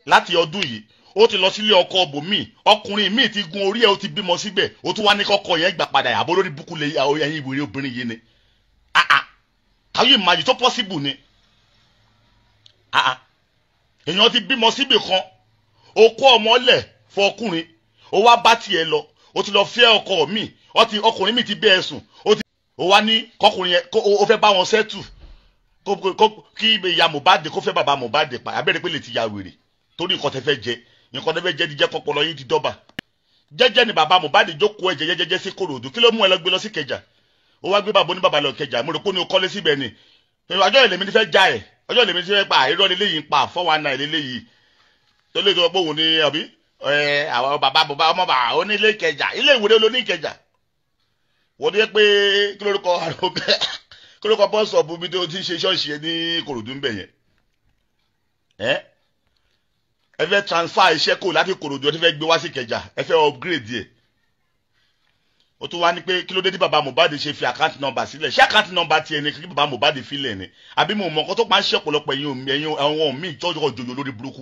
láti ọdún yìí ó ti lọ sílé ọkọ bòmíì ọkùnrin míì ti gun orí ẹ̀ ó ti bímọ síbẹ̀ ó tún wá ní kọ́kọ́ yẹn gbà padà àbó lórí búkú lè ẹyin ìwéré obìnrin yìí ni ah ah can you imagine tó possible ni ah ah èèyàn ti bímọ síbì kan ó kó ọmọ lẹ̀ fún ọkùnrin ó wá bá tiẹ̀ lọ ó ti lọ fẹ́ ọkọ míì ọkùnrin míì ti bẹ́ ẹ sùn ó wá ní kọkùnrin yẹn ó fẹ́ bá wọn sẹ́tù kí ìyá Mohbad kó fẹ́ bàbá Mohbad pa abẹ́rẹ́ pé lè ti ya wèrè torí nǹkan tẹ́ fẹ́ jẹ nǹkan tẹ́ fẹ́ jẹ díjẹ́ pọpọlọ yín ti dọ́bà jẹ́jẹ́ ni bàbá Mohbad jókòó ẹ̀jẹ̀ jẹ́jẹ́ sí Kòròdú kí ló mú ẹ lọ gbé lọ sí Kẹjà ó wá gbé bàbá oníbàbà lọ Kẹjà mo rò pé ó ní o kọ́lé síbẹ̀ ni ọjọ́ ìlẹ̀mí ti fẹ́ já ẹ̀ ọjọ́ ìlẹ̀mí ti fẹ́ pa irọ́ lélẹ́yìí ń pa fọ́wọ́n náà lélẹ́yìí tó lè tó pé òun ní àbí àwọn bàbá bàbá ọmọ bàbá onílé Kẹjà ilé ìwé ló ní Kẹjà wọ́n ní pé kí lórúkọ àrùn bẹ́ẹ̀ kí lórúkọ bọ́ọ̀sọ̀bù bí tó ti ṣe ṣọ́ọ̀ṣì ẹ ní Kòròdú ń bẹ̀ yẹn ẹ ẹ fẹ́ transfer iṣẹ́ kò láti Kòròdú ẹ ti fẹ́ gbé wá sí Kẹjà ẹ fẹ́ upgrade yẹ ó tún wá ní pé kí ló dé tí bàbá Mohbad ṣe fi àkáǹtì nọ́mbà sílẹ̀ ṣé àkáǹtì nọ́mbà tiẹ̀ ni kí bàbá Mohbad filẹ̀ ni àbí mo mọ̀ nǹkan tó máa ń ṣe ọ̀pọ̀lọpọ̀ ẹ̀yin ẹ̀yin àwọn míì tọ́jú ọ̀jọ̀jọ̀ lórí burúkú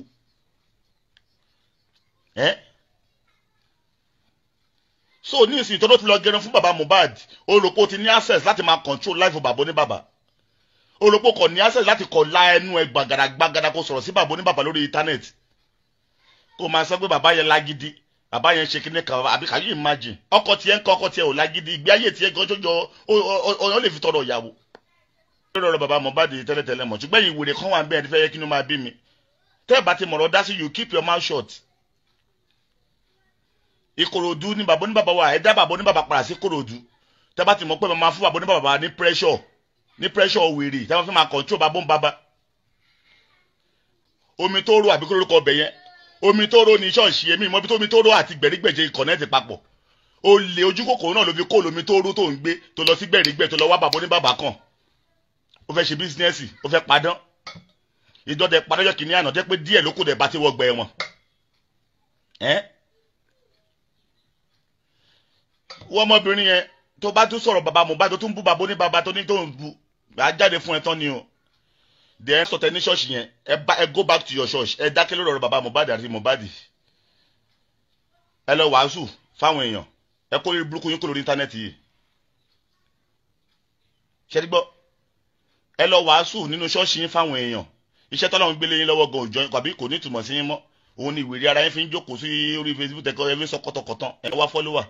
ẹ́ so ní ìsìn tó ló ti lọ gẹrun fún bàbá Mohbad olùkó ti ní access láti máa control life bàbá oníbàbà olùkó kò ní access láti kọ la ẹnu ẹ gbàgàdà gbàgàdà kó sọ̀rọ̀ sí bàbá oníbàbà lórí internet kó máa sọ pé bàbá yẹn lágídí bàbá yẹn ṣe kíní kan àbí kàyé imagine ọkọ tiẹ̀ ń kọ ọkọ tiẹ̀ ò lágídí ìgbé ayé tiẹ̀ gan jọjọ ọyàn lè fi tọrọ ìyàwó. lórí ọ̀rọ̀ bàbá Mohbad tẹ́lẹ̀tẹ́lẹ̀ mọ̀ ṣùgbọ́n ìwèrè kan wà bẹ́ẹ̀ fẹ́ yẹ kí ni ó máa bí mi tẹ́ ẹ bá ti mọ̀rọ̀ dá sí you keep your mouth shut ìkòròdú ní bàbá oníbàbà wa ẹ dá bàbá oníbàbà padà sí kòròdú tẹ́ bá ti mọ̀ pé màmá fún bàbá oníbàbà ní pressure ní pressure wèrè tẹ́ bá fẹ́ máa control bàbá ń bàbá omi tó rò àbí kórórúkọ ọbẹ̀ yẹn omi tó rò ní ṣọ́ọ̀ṣì èmi ìmọ̀ ibi tó omi tó rò àti gbẹ̀rígbẹ̀jẹ̀ connect papọ̀ o lè ojú kòkòrò náà ló fi kó lomi tó rò tó ń gbé tó lọ sí gbẹ̀rígbẹ̀ tó lọ wá bàbá oníbàbà kan ó fẹ́ ṣe bísínẹ́sì ó fẹ́ padán ìdọ́dẹ padọ́jọ́ kìíní àná jẹ́ pé díẹ̀ ló kù dẹ̀ bá ti wọ́ gbẹ wọn ẹ́ wọ́n ọmọbìnrin yẹn tó bá tún sọ̀rọ̀ bàbá Mohbad tó tún bú bàbá ní bàbá tó ní tó ń bu gbà jáde fún ẹ tán ni o then sọtẹ ní ṣọ́ọ̀ṣì yẹn ẹ bá ẹ go back to your church ẹ dákẹ́ lórí ọ̀rọ̀ bàbá Mohbad àti Mohbad ẹ lọ wàásù fáwọn èèyàn ẹ kó lórí burúkú yín kó lórí íńtánẹ́ẹ̀tì yìí ṣẹ́ni gbọ́ ẹ lọ wàásù nínú ṣọ́ọ̀ṣì yín fáwọn èèyàn iṣẹ́ tọ́lọ́run gbélé yín lọ́wọ́ gan òjò kàbí kò ní ìtumọ̀ sí yín mọ́ òun ni ìwèrè ara yín fi ń jókòó sí orí Facebook tẹ́kọ̀ ẹ fi ń sọ kọ́tọ̀kọ́tọ̀ ẹ wá fọ́lọ́wà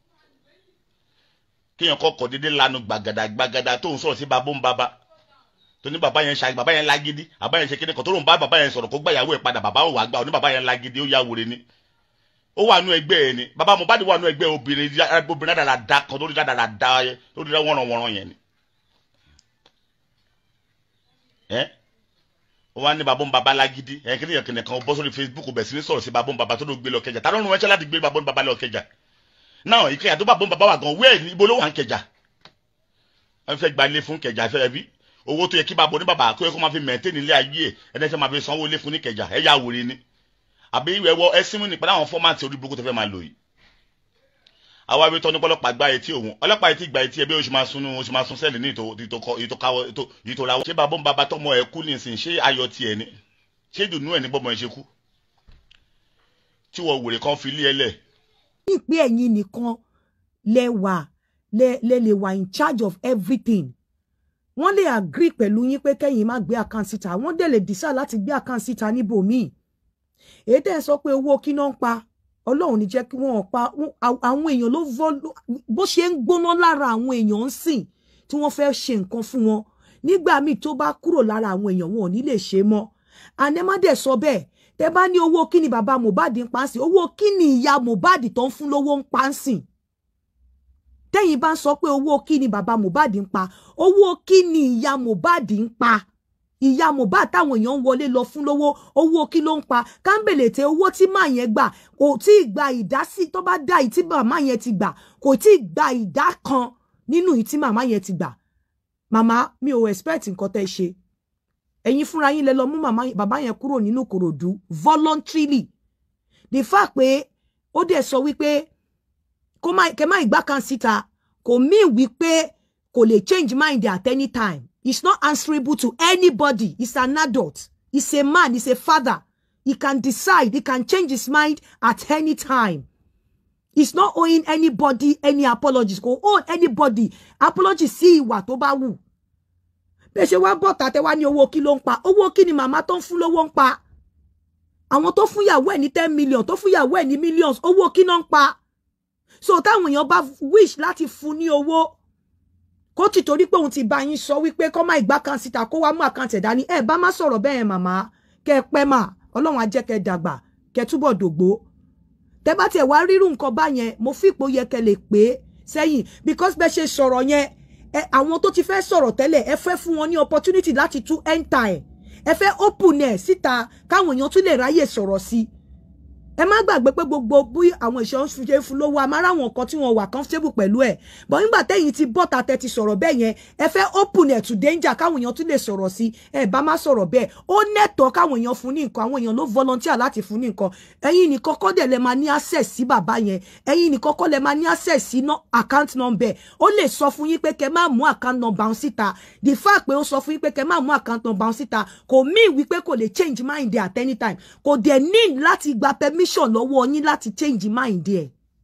kéèyàn kọ́kọ́ dédé lanu gbàgàdà gbàgàdà tó ń sọ̀rọ̀ sí babó ń baba tó ní bàbá yẹn ṣe bàbá yẹn lágídí bàbá yẹn ṣe kíni kan tó lóun bá bàbá yẹn sọ̀rọ̀ kó gbà yàwó ẹ̀ padà bàbá ò wá gbà ó ní bàbá yẹn lágídí ó yà wòre ni ó wà nú ẹgbẹ́ ẹ̀ ni bàbá Mohbad wà nú ẹgbẹ́ obìnrin obìnrin dáadáa da kan lórí dáadáa da lórí wọ́nrọ̀wọ́nrọ̀ yẹn ni ẹ́ ó wá ní bàbá ń baba lágídí ẹ̀ kíni yẹn kìnìkan kan bọ́ sórí Facebook bẹ̀ sí ní sọ̀rọ̀ sí bàbá ń baba tó ló gbé lọ kẹjà tá ló ń ránṣẹ́ láti gbé bàbá ń baba lọ kẹjà náà ìkẹyà tó bàbá ń baba wà gan wẹ́ẹ̀ ibo ló wà ń kẹjà wọ́n fẹ́ gba ilé fún kẹjà fẹ́ bí owó tó yẹ kí bàbá oníbàbà kó yẹ kó máa fi mẹ̀ntẹ́ nílé ayé ẹ̀ ẹni fẹ́ máa fi sanwó ilé fún ní kẹjà ẹ̀ yà wòre ni àbí ìwẹ̀ wọ ẹ símú nípa láwọn fọ́mátì orí burúkú tó fẹ́ máa lò yìí. àwa ibi tọ́ ní ọlọ́pàá gba etí òun ọlọ́pàá etí gba etí ẹ bí oṣù máa sun oṣù máa sun sẹ́ẹ̀lì ní ìtòkà wọ́n. ṣé bàbá ń bàbá tọmọ ẹ kú nísìn ṣé ayọ̀ tiẹ̀ ni ṣé ìdùnnú ẹ̀ ní bọ́mọ ẹ ṣe kú tí wọ́n wèrè kan fi lé ẹ lẹ̀. ìpín ẹ̀yin nìkan lẹ wà lẹ lẹ lè wà in charge of everything wọ́n lè agree pẹ̀lú yín pé kẹ́yìn má gbé account síta wọ́n dẹ̀ lè decide láti gbé account síta níbòmíì èyí tẹ́ ẹ sọ pé owó kí náà ń pa ọlọ́run ní jẹ́ kí wọ́n pa àwọn èèyàn ló vọ́ bó ṣe ń gbóná lára àwọn èèyàn ń sìn tí wọ́n fẹ́ ṣe nǹkan fún wọn nígbà míì tó bá kúrò lára àwọn èèyàn wọn ò ní lè ṣe mọ́ anẹ́mádẹ̀ sọ bẹ́ẹ̀ tẹ́ bá ní owó kí ni bàbá Mohbad ń pa ń sìn owó kí ni ìyá Mohbad tó ń fún lówó ń pa ń sìn tẹ́yìn bá ń sọ pé owó kí ni bàbá Mohbad ń pa owó kí ni ìyá Mohbad ń pa ìyá Mohbad táwọn èèyàn ń wọlé lọ fún lówó owó kí ló ń pa kámbèlè tẹ owó tí màá yẹn gbà kò tí ì gba ìdásí tó bá dá ìtí màmá yẹn ti gbà kò tí ì gba ìdá kan nínú ìtí màmá yẹn ti gbà màmá mi ò expect nǹkan tẹ́ ṣe ẹ̀yin fúnra yín lẹ lọ mú màmá bàbá yẹn kúrò nínú Kòròdú voluntarily the fact pé ó dẹ̀ sọ wípé kó má kẹ má ìgbà kan síta kò mean wípé kò lè change mind at any time he's not answerable to anybody he's an adult he's a man he's a father he can decide he can change his mind at any time he's not owing anybody any apologies kò owe anybody apology sí ìwà tó bá wù bẹ́ẹ̀ ṣe wá bọ̀ tàtẹ́ wá ní owó kí ló ń pa owó kí ni màmá tó ń fún lówó ń pa àwọn tó fún ìyàwó ẹ̀ ní ten million tó fún ìyàwó ẹ̀ ní millions owó kí náà ń pa so táwọn èèyàn bá wish láti fún ní owó kó ti torí pé òun ti bá yín sọ wípé kọ́ má ìgbà kan síta kó wá mú àkáǹtì ẹ̀dá ní ẹ̀ bá má sọ̀rọ̀ bẹ́ẹ̀ màmá kẹ́ ẹ pẹ́ mà ọlọ́run á jẹ́ kẹ́ ẹ dàgbà kẹ́ ẹ túbọ̀ dògbó tẹ́ bá tiẹ̀ wá rírú nǹkan bá yẹn mo fi ipò yẹ kẹ́ lè pé sẹ́yìn because bẹ́ẹ̀ ṣe sọ̀rọ̀ yẹn ẹ àwọn tó ti fẹ́ sọ̀rọ̀ tẹ́lẹ̀ ẹ fẹ́ fún wọn ní opportunity láti tún enter ẹ̀ ẹ fẹ́ open ẹ̀ síta káwọn èèyàn tún lè ráyè sọ̀rọ̀ sí i ẹ má gbàgbé pé gbogbo bí àwọn ìṣọ́ ń ṣe fún lówó amára àwọn kan tí wọ́n wà comfortable pẹ̀lú ẹ̀ bọ́ nígbà tẹ́yìn ti bọ́ta tẹ́ ti sọ̀rọ̀ bẹ́ẹ̀ yẹn ẹ fẹ́ open ẹ̀ to danger káwọn èèyàn tún lè sọ̀rọ̀ sí ẹ bá má sọ̀rọ̀ bẹ́ẹ̀ ó nẹ́tọ̀ọ́ káwọn èèyàn fún ní nǹkan àwọn èèyàn ló volunteer láti fún ní nǹkan ẹ̀yin nìkan kọ́ dẹ̀ lẹ máa ní access sí bàbá yẹn ẹ̀yin nìkan kọ́ lẹ máa ní access sí account number ó lè sọ fún yín pé kẹ́ má mú account number ọ̀hún síta the fact pé ó sọ fún yín pé kẹ́ má mú account number ọ̀hún síta kò mean wípé kò lè change mind at any time kò dẹ̀ need láti gba permission lọ́wọ́ yín láti change mind ẹ̀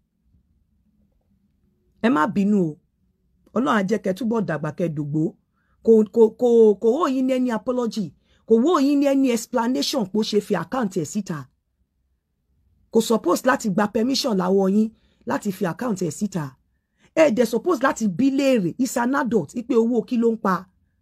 ẹ má bínú o ọlọ́run á jẹ́ kẹ́ túbọ̀ dàgbà kẹ́ dògbó kò kò kò kò wó yín ní any apology kò wó yín ní any explanation pé ó ṣe fi account ẹ̀ síta kò suppose láti gba permission láwọ́ yín láti fi account ẹ̀ síta ẹ dẹ̀ suppose láti bí léèrè is an adult ipe owó kí ló ń pa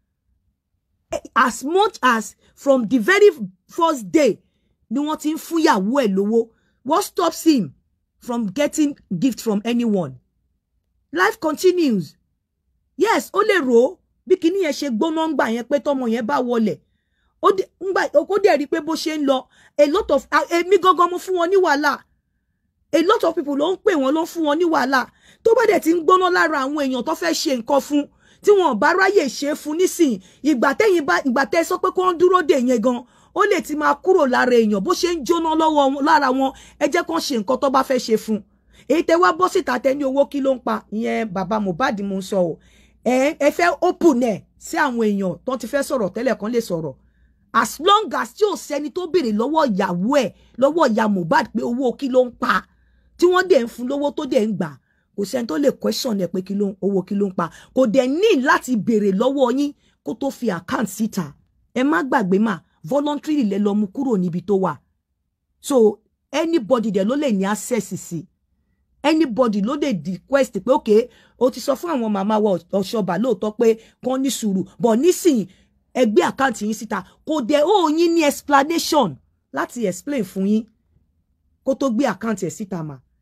as much as from the very first day ni wọ́n ti ń fúnyàwó ẹ̀ lówó what stops him from getting gift from anyone life continues yes ó lè rò ó bí kinní yẹn ṣe gbóná ń gbà yẹn pé tọmọ yẹn bá wọlẹ̀ ó dẹ̀ rí i pé bó ṣe ń lọ a lot of èmi gangan mo fún wọn ní wàhálà a lot of people ló ń pè wọ́n ló ń fún wọn ní wàhálà tó bá dẹ̀ ti ń gbóná lára àwọn èèyàn tó fẹ́ ṣe nǹkan fún tí wọn bá ráyè ṣe fún nísìnyí ìgbà tẹ́yìn bá ìgbà tẹ́ sọ pé kó ń dúró dè yẹn gan ó lè ti máa kúrò lára èèyàn bó ṣe ń jóná lọ́wọ́ lára wọn ẹ jẹ́ kó ṣe nǹkan tó bá fẹ́ ṣe fún èyí tẹ́ wá bọ́ síta tẹ́ ní owó kí ló ń pa ìyẹn bàbá Mohbad mo ń sọ o ẹ ẹ fẹ́ open ẹ̀ sí àwọn èèyàn tó ti fẹ́ sọ̀rọ̀ tẹ́lẹ̀ kan lè sọ̀rọ̀ as long as tí ò sẹ́ni tó béèrè lọ́wọ́ ìyàwó ẹ̀ lọ́wọ́ ìyá Mohbad pé owó kí ló ń pa tí wọ́n dẹ̀ ń fún lówó tó dẹ̀ ń gbà kò sẹ́ni tó lè question ẹ̀ pé kí ló owó kí ló ń pa kò dẹ̀ ní láti béèrè lọ́wọ́ yín kó tó fi account síta ẹ má gbàgbé mà voluntarily lẹ lọ mú kúrò níbi tó wà so anybody dẹ̀ ló lè ní access sí anybody ló lè request pé okay o ti sọ fún àwọn màmá wa ọ̀ṣọ́bà lóòótọ́ pé kán ní sùúrù but nísìnyí ẹgbẹ́ àkáǹtì yín síta kò dẹ̀ ó yín ní explanation láti explain fún yín kó tó gbé àkáǹtì ẹ̀ síta mà